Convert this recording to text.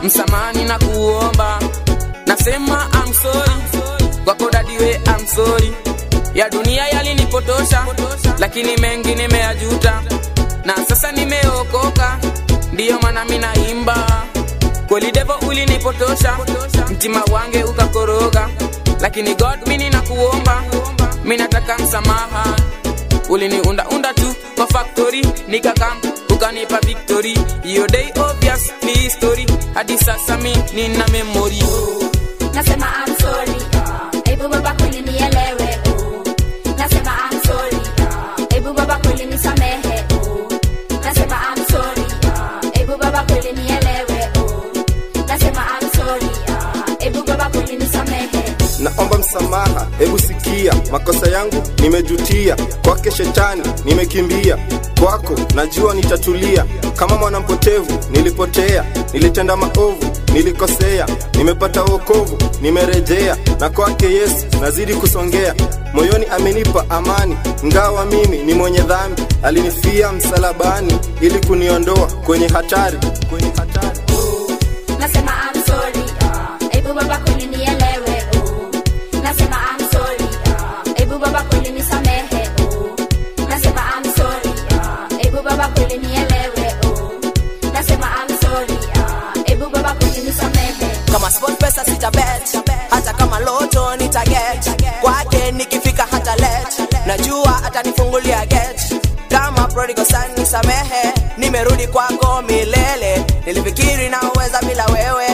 msamani na kuomba nasema I'm sorry kwako dadiwe I'm sorry ya dunia yalinipotosha lakini mengi nimeyajuta na sasa nimeokoka ndiyo maana minaimba kweli devo ulinipotosha mtima wange ukakoroga lakini god mini nakuomba minataka msamaha uliniundaunda tu kwa factory nikakam ukanipa victory hiyo day obvious ni history hadi sasa mi nina memory nasema I'm sorry hebu baba kweli nielewe oh. nasema I'm sorry hebu baba kweli nisamehe oh. nasema I'm sorry hebu baba kweli nielewe oh. nasema I'm sorry hebu baba kweli nisamehe naomba msamaha hebu sikia makosa yangu nimejutia kwake shetani nimekimbia kwako najua nitatulia kama mwanampotevu nilipotea nilitenda maovu nilikosea nimepata wokovu nimerejea na kwake yesu nazidi kusongea moyoni amenipa amani ngawa mimi ni mwenye dhambi alinifia msalabani ili kuniondoa kwenye hatari kwenye hatari nasema I'm sorry hebu baba kweli nielewe oh. nasema I'm sorry hebu baba kweli nisamehe oh. nasema I'm sorry hebu baba kweli nielewe oh. nasema I'm sorry hebu baba kweli nisamehe kama sport pesa sitabet hata kama loto nitaget kwake nikifika hata let najua atanifungulia get kama prodigal son nisamehe nimerudi kwako milele nilifikiri naweza bila wewe